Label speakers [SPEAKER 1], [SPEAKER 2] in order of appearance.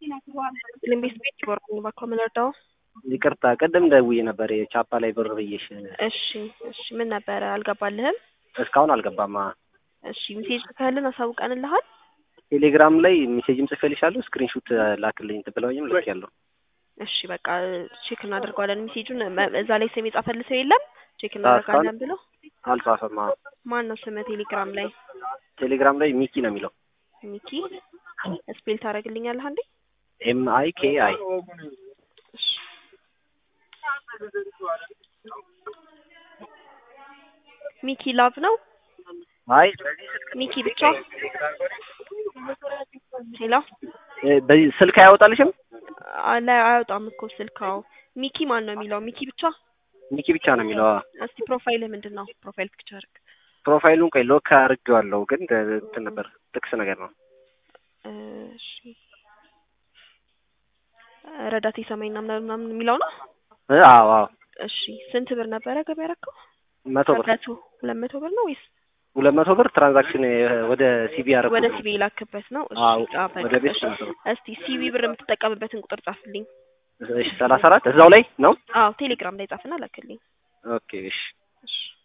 [SPEAKER 1] ልምቤት ቤት ወርቁ ባኮ ምንርዳው
[SPEAKER 2] ይቅርታ ቅድም ደውዬ ነበር የቻፓ ላይ ብር ብዬሽ
[SPEAKER 1] እሺ እሺ ምን ነበረ አልገባልህም
[SPEAKER 2] እስካሁን አልገባማ
[SPEAKER 1] እሺ ሜሴጅ ጽፈህልን አሳውቀንልሃል
[SPEAKER 2] ቴሌግራም ላይ ሜሴጅም ጽፌልሻለሁ ስክሪንሹት ላክልኝ ብለውኝም ልኬያለሁ
[SPEAKER 1] እሺ በቃ ቼክ እናደርገዋለን ሜሴጁን መ- እዛ ላይ ስም የጻፈልህ ሰው የለም ቼክ እናደርጋለን ብሎ
[SPEAKER 2] አልጻፈማ
[SPEAKER 1] ማን ነው ስምህ ቴሌግራም ላይ
[SPEAKER 2] ቴሌግራም ላይ ሚኪ ነው የሚለው
[SPEAKER 1] ሚኪ ስፔል ታደርግልኛለህ አንዴ
[SPEAKER 2] ኤም አይ ኬ አይ
[SPEAKER 1] እሺ ሚኪ ላቭ ነው
[SPEAKER 2] አይ
[SPEAKER 1] ሚኪ ብቻ ሄሎ
[SPEAKER 2] እ በዚህ ስልክ አያወጣልሽም
[SPEAKER 1] አለ አያወጣም እኮ ስልካው ሚኪ ማን ነው የሚለው ሚኪ ብቻ
[SPEAKER 2] ሚኪ ብቻ ነው የሚለው አዎ።
[SPEAKER 1] እስቲ ፕሮፋይልህ ምንድን ነው ፕሮፋይል ፒክቸር
[SPEAKER 2] ፕሮፋይሉን ቆይ ሎክ አድርጌዋለሁ ግን እንትን ነበር ጥቅስ ነገር ነው
[SPEAKER 1] እሺ ረዳት የሰማይና ምናምን ምናምን የሚለው ነው
[SPEAKER 2] እ አዎ አዎ
[SPEAKER 1] እሺ ስንት ብር ነበረ ገቢ ያደረከው
[SPEAKER 2] መቶ ብር
[SPEAKER 1] መቶ ሁለት መቶ ብር ነው ወይስ
[SPEAKER 2] ሁለት መቶ ብር ትራንዛክሽን ወደ ሲቢ ያደረኩት
[SPEAKER 1] ወደ
[SPEAKER 2] ነው።
[SPEAKER 1] ሲቢ የላክበት ነው እሺ
[SPEAKER 2] አዎ
[SPEAKER 1] ጻፈ
[SPEAKER 2] ወደ ቤት
[SPEAKER 1] እሺ
[SPEAKER 2] መቶ ብር
[SPEAKER 1] እስቲ ሲቢ ብር የምትጠቀምበትን ቁጥር ጻፍልኝ
[SPEAKER 2] እሺ ሰላሳ አራት እዛው ላይ ነው
[SPEAKER 1] አዎ ቴሌግራም ላይ ጻፍና ላክልኝ
[SPEAKER 2] ኦኬ እሺ
[SPEAKER 1] እሺ